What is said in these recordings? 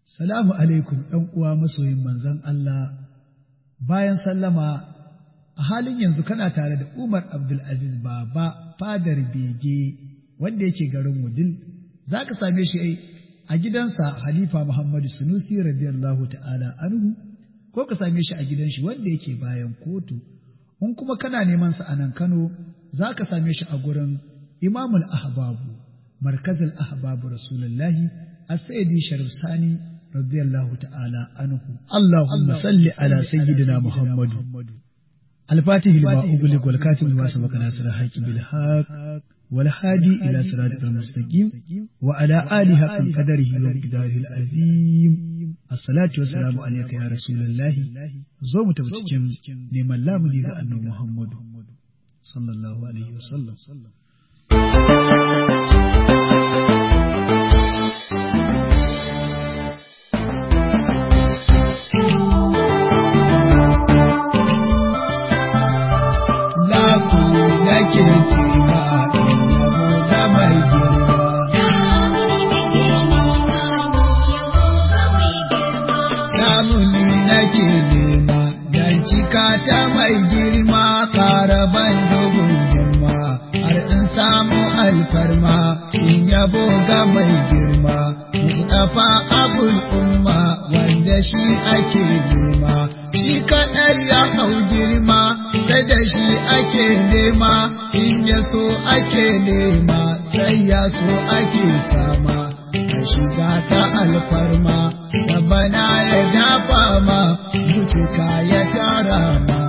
Salamu alaikum ‘yan uwa masoyin manzon Allah, bayan sallama a halin yanzu kana tare da Umar Abdulaziz Baba fadar bege wanda yake garin Wudil, za ka same shi a gidansa Halifa Muhammadu Sunusi radiyallahu ta'ala anhu, ko ka same shi a gidan shi wanda yake bayan kotu, in kuma kana neman sa a nan Kano, za ka same shi a gurin Imamul Ahbabu, Markazul Ahbabu Rasulullahi, As-Sayyidi Sharif Sani رضي الله تعالى عنه اللهم صل على سيدنا محمد الفاتح لما أغلق والكاتب لما سبق ناصر الحق بالحق والهادي إلى صراط المستقيم وعلى آله حق قدره ومقداره العظيم الصلاة والسلام عليك يا رسول الله زوم تبتكم لمن لا مليغ أنه محمد صلى الله عليه وسلم nake girma yabo da mai girma. Namuni nake nema dan cika ta mai girma karaban dogon girma har in samu alfarma in yabo ga mai girma. Mustapha abul umma wanda shi ake nema. Shi kaɗai ya hau girma sai da shi ake nema in ya so ake nema sai ya so ake sama ka shiga ta alfarma da bana ya dafa ma mutuka ya tara ma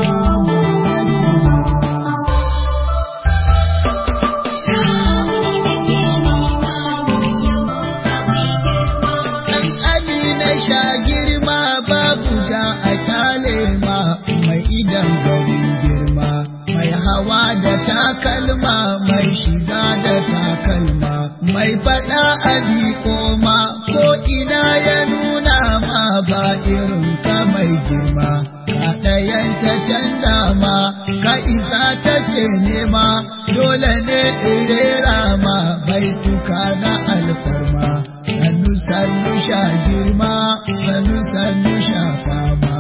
na sha girma babu ja a kyale ma mai idan garin girma mai hawa da takalma mai shiga da takalma mai faɗa a koma ko ina ya nuna ma ba irin ka mai girma ka ɗayan ta canza ma ka isa take nema dole ne irera ma bai tuka na alfarma sannu sannu sha girma sannu sannu sha fama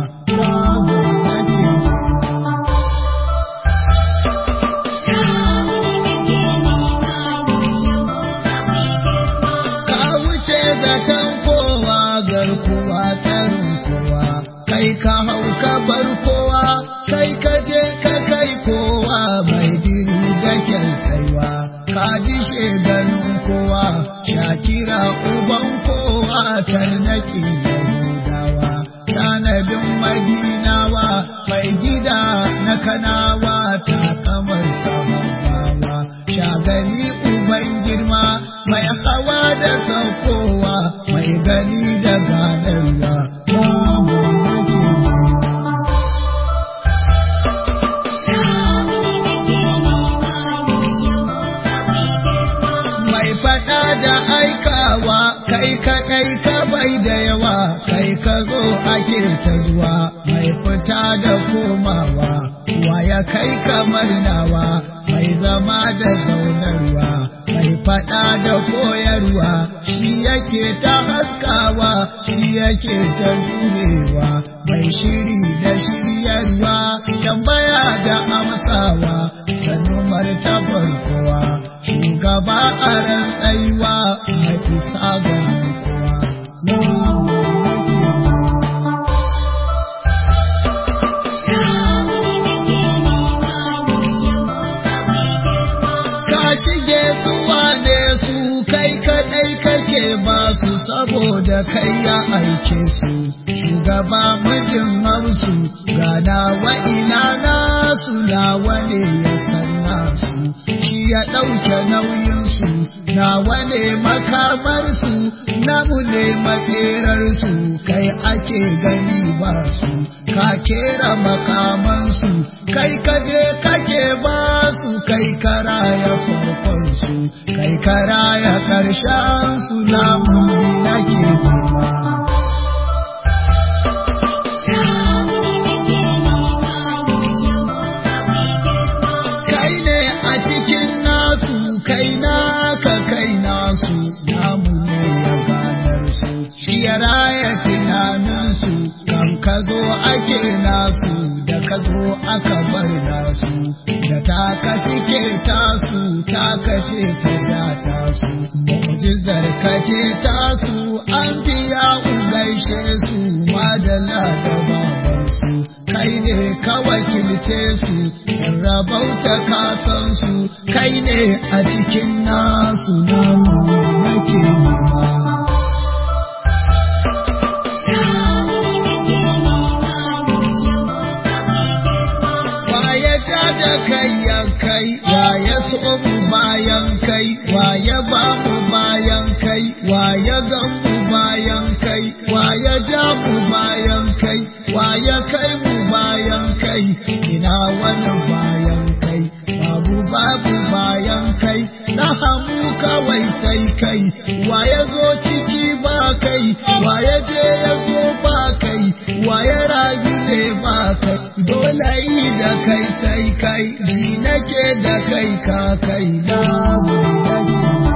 Ka wuce zaton kowa garkuwa tarin kowa, kai ka hau ka bar kowa, kai ka je ka kai kowa mai diri da kyan saiwa, ka dishe ganin kowa, shakira uban kowa tarnaki Yahudawa, tanadin madinawa mai gida na kanawa ta kamar sahabawa, shagali uban girma mai hawa da saukowa mai gani da ganarwa. Mai faɗa da aikawa kai kaɗai ka bai da yawa kai ka zo ake ta zuwa mai fita da komawa wa ya kai kamar nawa mai zama da zaunarwa mai faɗa da koyarwa shi yake ta haskawa shi yake ta jurewa mai shiri da shiryarwa tambaya da amsawa sannu martabar kowa shugaba a rantsaiwa mai isa ga kowa ka shige su wane su kai kadai kake ba su saboda kai ya aike su shugaba mijin hausu gana wa ina nasu nawa ne ya sanna su shi ya ɗauke nauyinsu nawa ne makamarsu namu ne makerarsu kai ake gani ba su ka kera makamansu kai kaje kake ba su kai karaya farkonsu kai karaya ƙarshen su namu nake nema kai ne a cikin nasu kai naka kai nasu namu ne ya ganar su shi ya raya tunaninsu kan ka zo ake nasu da ka zo aka bar nasu da taka suke tasu taka ce ta ja tasu mu'jizar ka ce tasu an biya gaishe su madalla da babansu kai ne ka wakilce su rabauta ka san su kai ne a cikin nasu namu nake nema Waye ja da kai ya kai, waye so mu bayan kai, waye ba mu bayan kai, waye gan mu bayan kai, waye ja mu bayan kai, waye kai mu bayan kai, ina wani bayan kai, babu babu bayan kai, na hamu kawai sai kai, waye zo ciki ba kai, waye je ya zo ba kai, waye rayu ne ba kai, dole yi da kai sai kai, ji nake da kai ka kai na nake.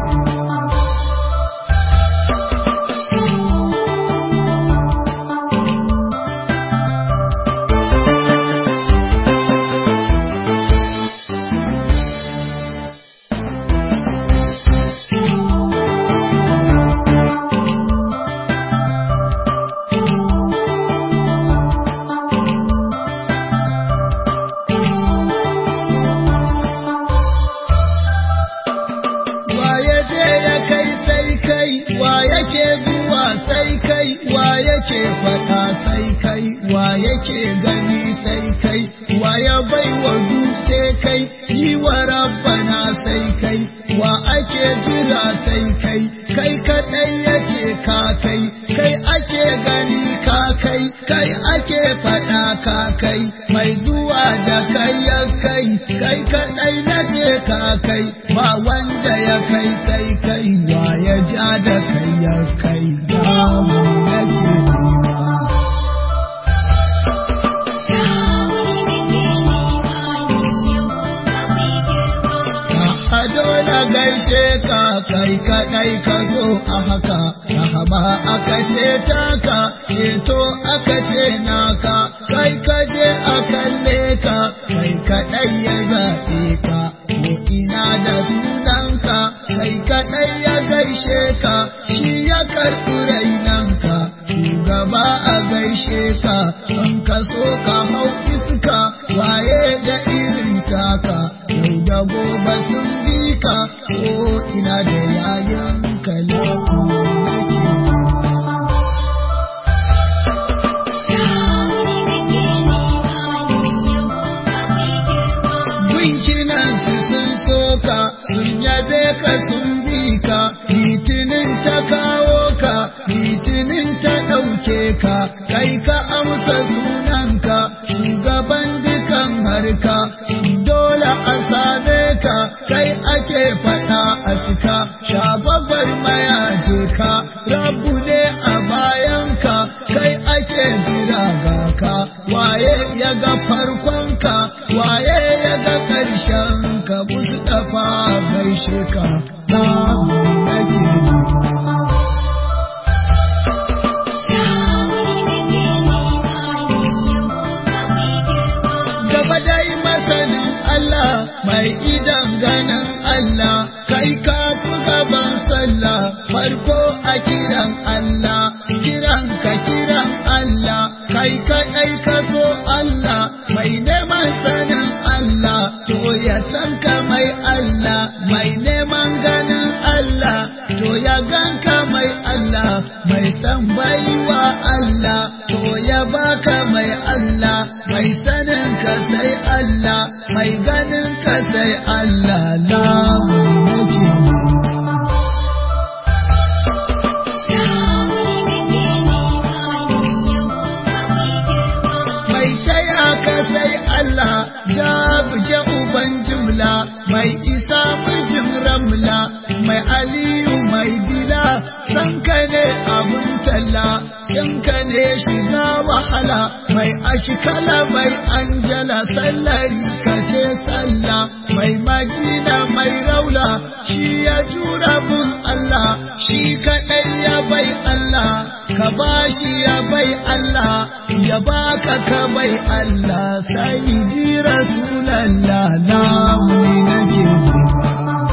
Waye je ya kai sai kai, wa yake zuwa sai kai, wa yake faɗa sai kai, wa yake gani sai kai, wa ya bai wa dutse kai, yi wa rabbana sai kai, wa ake jira sai kai, kai kaɗai yace ka kai, kai ake gani ka kai, kai ake faɗa ka kai, mai zuwa da kai ya kai, kai kaɗai nace ka kai, ba wanda ya kai sai kai, wa ya ja da kai ya kai, ba mu yake nema. a dole gaishe ka kai kaɗai ka zo a haka rahama aka ce taka ceto aka ce naka kai ka je a kalle ka kai kaɗai ya zaɓe ka ko ina da sunanka kai kaɗai ya gaishe ka shi ya karɓi rainanka shugaba a gaishe ka an ka so ka hau iska waye da irin taka yau da gobe sun bi ka ko ina da yayin kalaku nake nema. Gunkinan su sun soka sun yabe ka sun bi ka litinin ta kawo ka litinin ta ɗauke ka kai ka amsa sunanka shugaban dukan harka dole a same ka kai ake faɗa a cika shababar mayaje ka rabu ne a bayanka kai ake jira ga ka waye ya ga farkonka waye ya ga ƙarshen ka Mustapha gaishe ka samu nake nema gaba dai masanin Allah mai idan ganin Allah kai ka fi gaban sallah farko a kiran Allah kiran ka kiran Allah kai kaɗai ka so Allah mai neman sanin Allah to ya san ka mai Allah mai neman ganin Allah to ya ganka mai Allah mai san baiwa Allah to ya baka mai Allah mai sanin ka sai Allah mai ganin ka sai Allah lamu nake nema mai taya ka sai Allah ya buje uban jimla mai isa mijin ramla mai aliyu mai bila san ka ne abun talla in ka ne shiga wahala mai ashikala mai anjala sallari ka ce sallah mai magina mai raula shi ya jura bin Allah shi kaɗai ya bai Allah ka ka bashi ya bai Allah ya baka ka bai Allah sai ji rasulallah na wuni nake nema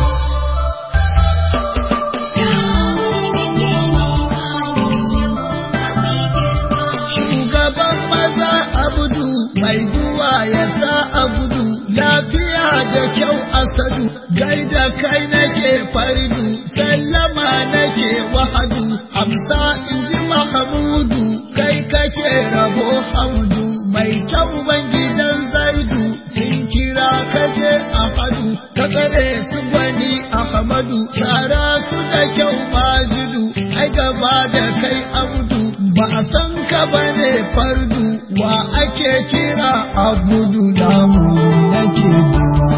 shugaban maza abudu mai zuwa ya sa abudu lafiya da kyau asadu gaida kai nake fardu sallama nake wahadu amsa in ji mahamudu kai kake rabo hamdu mai kyau ban gidan zaidu sun kira kaje ahadu ka tsare su gwani ahmadu tsara su da kyau majidu ai gaba da kai abudu ba a san ka bane fardu wa ake kira abudu namu nake nema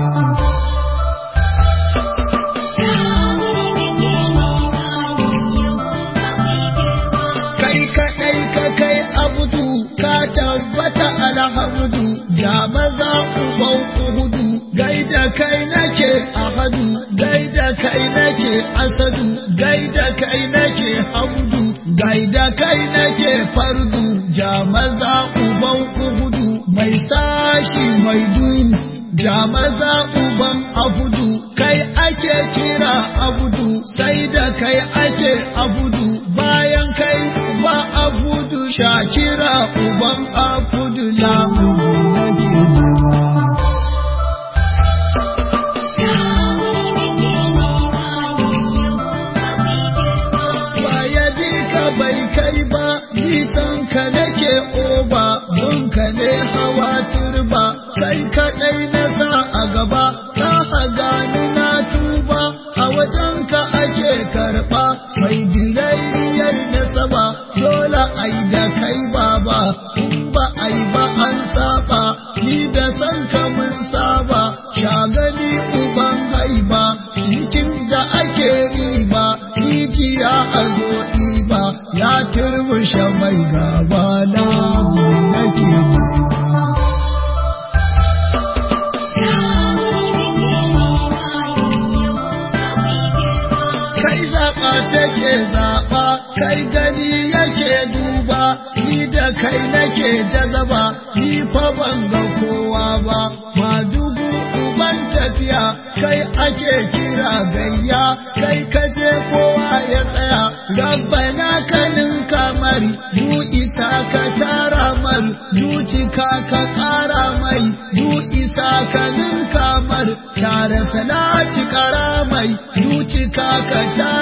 kai kaɗai ka kai abudu ka tabbata alhamdu ja maza uban uhudu gaida kai nake ahadu gaida kai nake asadu gaida kai nake hamdu gaida kai nake fardu ja maza uban uhudu mai sashi mai dunu ja maza uban abudu kai ake kira abudu sai da kai ake abudu bayan kai ba abudu shakira uban abudu lamu nake nema ya bi ka bai kai ba nisan ka nake oba bunka ne hawa turba kai kaɗai na sa a gaba ka haga ni na tuba a wajen ka ake karɓa mai dirairiyar na saba dole ai da kai baba in ba ai ba an saba ni da san ka mun saba shagali uban haiba cikin da ake riba rijiya a zo ɗiba ya turmushe mai gaba na nake nema kai zaɓa take zaɓa kai gani yake duba ni da kai nake jazaba ni fa ban ga kowa ba ma dubu uban tafiya kai ake kira gayya kai kaje kowa ya tsaya rabbana kanin kamari du isa ka tara mar du cika ka ƙara mai du isa kanin kamar tare salati ƙara mai du cika ka tara